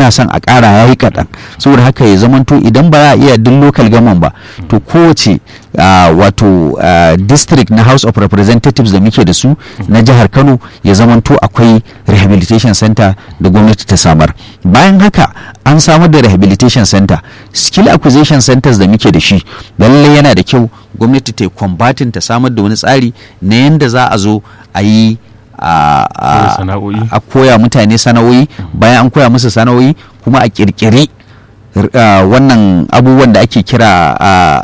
ana son a ƙara ya yi kaɗan saboda haka ya zamanto idan ba za a iya duk local government ba to kowace wato district na house of representatives da muke da su na jihar kano ya zamanto akwai rehabilitation center da gwamnati ta samar bayan haka an samar da rehabilitation center skill acquisition centers da muke da shi lallai yana da kyau gwamnati ta yi kwambatin ta samar da wani tsari na yadda za a zo a yi a koya mutane sana'o'i bayan an koya musu sana'o'i kuma a kirkiri wannan abubuwan da ake kira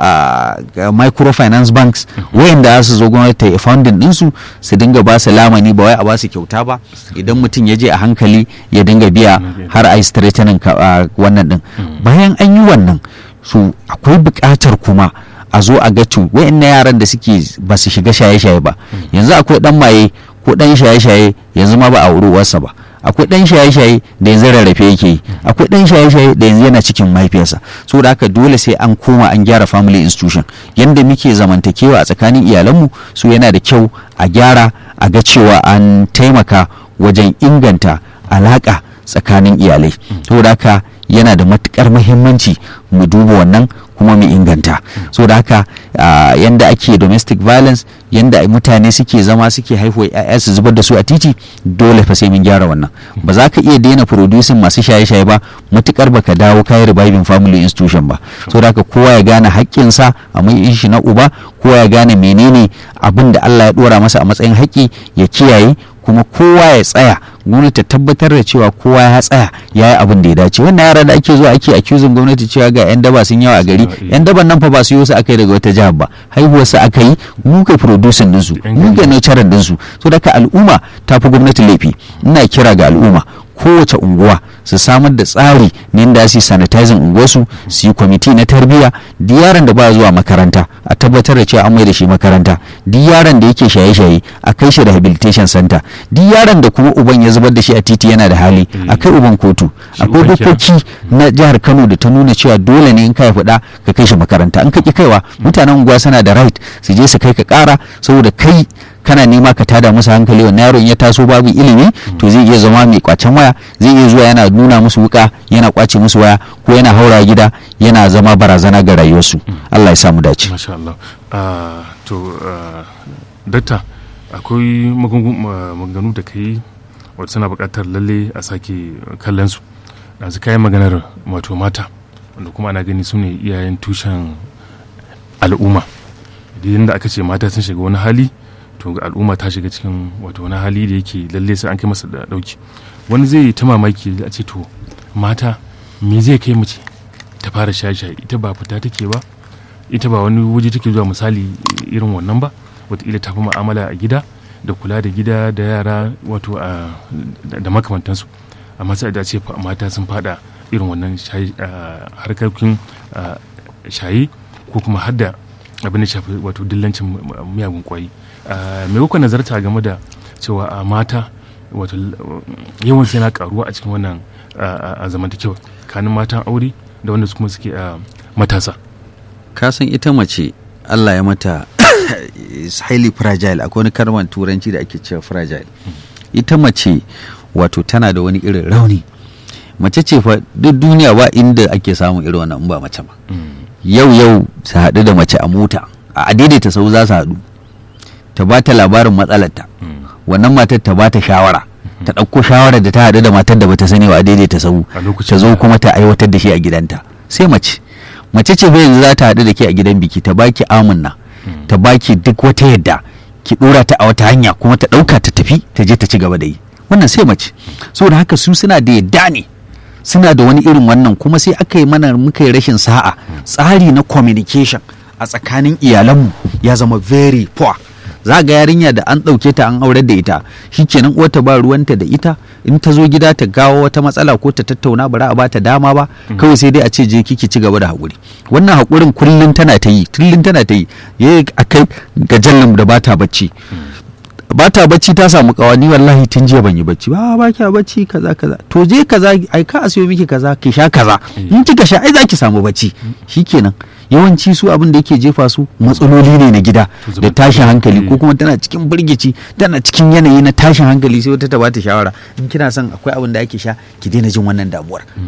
microfinance banks wayanda za su zo gwamnati ta founding ɗinsu su dinga ba su lamani ba wai a ba su kyauta ba idan mutum ya je a hankali ya dinga biya har a yi straightening wannan din bayan an yi wannan su akwai buƙatar kuma a zo a ga to wayannan yaran da suke ba su shiga shaye-shaye ba yanzu akwai dan maye ko dan shaye-shaye yanzu ma ba a uwarsa ba akwai dan shaye-shaye da yanzu rarrafe yake yi akwai dan shaye-shaye da yanzu yana cikin mahaifiyarsa saboda haka dole sai an koma an gyara family institution yanda muke zamantakewa a tsakanin iyalanmu su yana da kyau a gyara a ga cewa an taimaka wajen inganta alaka tsakanin iyalai saboda haka yana da matukar muhimmanci mu duba wannan kuma mu inganta so da haka yanda ake domestic violence yanda mutane suke zama suke haihuwa ya'ya su zubar da su a titi dole fa sai mun gyara wannan ba za ka iya daina producing masu shaye-shaye ba matukar baka dawo kayi reviving family institution ba so da haka kowa ya gane haƙƙinsa a mai shi na uba kowa ya gane menene abin da Allah ya dora masa a matsayin haƙƙi ya kiyaye kuma kowa ya tsaya gwamnati ta tabbatar da cewa kowa ya tsaya ya yi abin da ya dace wannan yara da ake zuwa ake accusing gwamnati cewa ga yan daba sun yawa a gari yan daban nan fa ba su yi wasu aka yi daga wata jihar ba haihuwar su aka yi mu ka producing din su mu ka nurturing din su so daga al'umma ta fi gwamnati laifi ina kira ga al'umma kowace unguwa su samar da tsari ne da su sanitizing unguwarsu su yi kwamiti na tarbiyya duk yaron da ba zuwa makaranta a tabbatar da cewa an mai da shi makaranta duk yaron da yake shaye-shaye a kai shi rehabilitation center duk yaron da kuma uban ya zubar da shi a titi yana da hali a kai uban kotu akwai dokoki na jihar kano da ta nuna cewa dole ne in ka faɗa ka kai shi makaranta in ka ki kaiwa mutanen unguwa suna da right su je su kai ka ƙara saboda kai kana nema ka tada musu hankali wannan yaron ya taso babu ilimi to zai iya zama mai kwacen waya zai iya zuwa yana nuna musu wuka yana kwace musu waya ko yana haura gida yana zama barazana ga rayuwarsu Allah ya samu dace masha Allah to dakta akwai maganganu da kai wata suna buƙatar lalle a sake kallon su yanzu kayan maganar wato mata wanda kuma ana gani su ne iyayen tushen al'umma idan da aka ce mata sun shiga wani hali to al'umma ta shiga cikin wato wani hali da yake lalle sai an kai masa da dauki wani zai yi ta mamaki a ce to mata me zai kai mace ta fara shaye-shaye ita ba fita take ba ita ba wani waje take zuwa misali irin wannan ba wataƙila ta fi mu'amala a gida da kula da gida da yara wato da makamantansu amma sai da ce mata sun fada irin wannan harkokin shaye ko kuma hadda abin da shafi wato dillancin miyagun kwayi me kuka nazarta game da cewa mata wato yawan sai na karuwa a cikin wannan zamantakewa kanin matan aure da wanda kuma suke matasa kasan ita mace Allah ya mata is highly fragile akwai wani karman turanci da ake cewa fragile ita mace wato tana da wani irin rauni mace ce fa duk duniya ba inda ake samun irin wannan ba mace ba yau yau su haɗu da mace a mota a daidaita sau za su haɗu ta ba ta labarin matsalarta wannan matar ta ba ta shawara ta ɗauko shawarar da ta haɗu da matar da bata sani wa daidaita sau ta zo kuma ta aiwatar da shi a gidanta sai mace mace ce fa yanzu za ta haɗu da ke a gidan biki ta baki amunna ta baki duk wata yadda ki ɗora ta a wata hanya kuma ta ɗauka ta tafi ta je ta ci gaba da yi wannan sai mace saboda haka su suna da yadda ne suna da wani irin wannan kuma sai aka yi mana muka yi rashin sa'a tsari na communication a tsakanin iyalanmu ya zama very poor za ga yarinya da an ɗauke ta an aurar da ita shikenan uwarta ba ruwanta da ita in ta zo gida ta gawo wata matsala ko ta tattauna bara a bata dama ba kawai sai dai a ce je kiki ci gaba da haƙuri wannan haƙurin kullum tana ta yi kullum tana ta yi ya akai ga jallan da bata bacci ba ta bacci ta samu kawani wallahi tun jiya ban yi bacci ba ba kya bacci kaza kaza to je kaza ai ka asiyo miki kaza ki sha kaza in kika sha ai zaki samu bacci shikenan yawanci su abin da yake jefa su matsaloli ne na gida da tashin hankali ko kuma tana cikin birgici tana cikin yanayi na tashin hankali sai wata ta bata shawara in kina son akwai abin da ake sha ki daina jin wannan damuwar